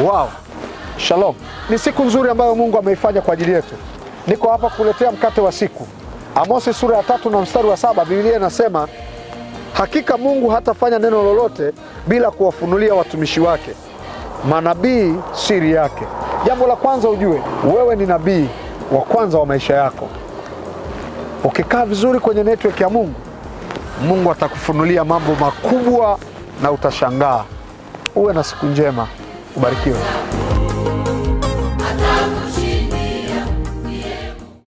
Wow. Shalom. Ni siku nzuri ambayo Mungu ameifanya kwa ajili yetu. Niko hapa kuletea mkate wa siku. Amosi sura ya tatu na mstari wa saba Biblia inasema hakika Mungu hatafanya neno lolote bila kuwafunulia watumishi wake manabii siri yake. Jambo la kwanza ujue, wewe ni nabii wa kwanza wa maisha yako. Ukikaa vizuri kwenye network ya Mungu, Mungu atakufunulia mambo makubwa na utashangaa. Uwe na siku njema, ubarikiwe.